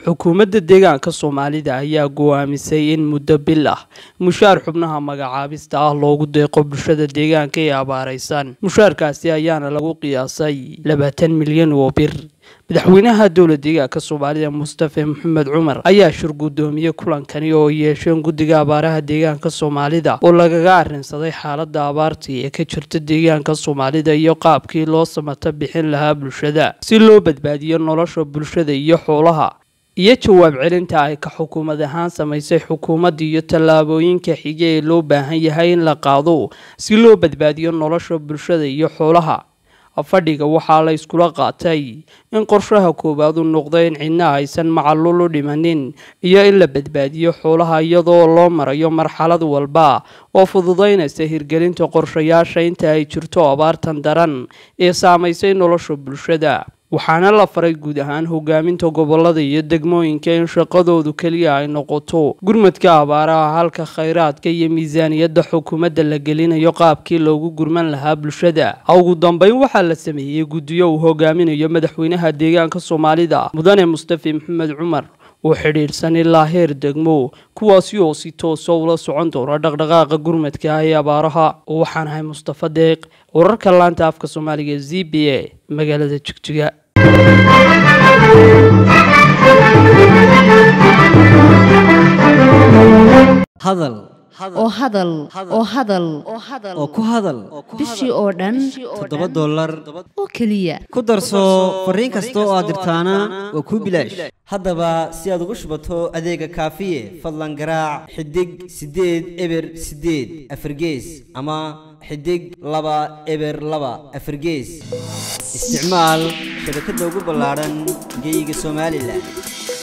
xukuumadda deegaanka soomaalida ayaa go'aamisay in muddo bil ah mushaar xubnaha magacaabista ah loogu deeqo bulshada deegaanka ee abaaraysan mushaarkaasi ayaana lagu qiyaasay labaatan milyan oo bir madaxweynaha dowla deegaanka soomaalida mustafe maxamed cumar ayaa shir guddoomiyey kulankani oo yeesheen guddiga abaaraha deegaanka soomaalida oo lagaga arrinsaday xaaladda abaartii ee ka jirta deegaanka soomaalida iyo qaabkii loo samato bixin lahaa bulshada si loo badbaadiyo nolosha bulshada iyo xoolaha iyo jawaab celinta ay ka xukuumad ahaan samaysay xukuumadda iyo tallaabooyinka xige ee loo baahan yahay in la qaado si loo badbaadiyo nolosha bulshada iyo xoolaha fadhiga waxaa la iskula qaatay in qorshaha koowaad u noqdo in cidna aysan macalul u dhimanin iyo in la badbaadiyo xoolaha iyadoo loo marayo marxalad walba oo fududaynaysa hirgelinta qorshayaasha inta ay jirto abaartan daran ee saamaysay nolosha bulshada waxaana la faray guud ahaan hogaaminta gobolada iyo degmooyinka in shaqadoodu keliya ay noqoto gurmadka abaaraha halka khayraadka iyo miisaaniyadda xukuumadda la gelinayo qaabkii loogu gurman lahaa bulshada ugu dambeyn waxaa la sameeyey guddiyo uu hogaaminayo madaxweynaha deegaanka soomaalida mudane mustafe maxamed cumar oo xidhiidhsan ilaa heer degmo kuwaasi oo si toosa ula socon doona dhaqdhaqaaqa gurmadka ah ee abaaraha oo waxaan ahay mustafa deeq wararka laanta afka soomaaliga e z b a magaalada jigjiga hadal oo hadal oo hadal oo ku hadal bishii oo dhan toddoba dollar oo keliya ku darso fariin kasta oo aad dirtaana waa kuu bilaash haddaba si aad ugu shubato adeega kaafiye fadlan garaac xidig siddeed eber siddeed afargees ama xidig laba eber laba afargees isticmaal shabakadda ugu ballaadhan geeyiga somalilan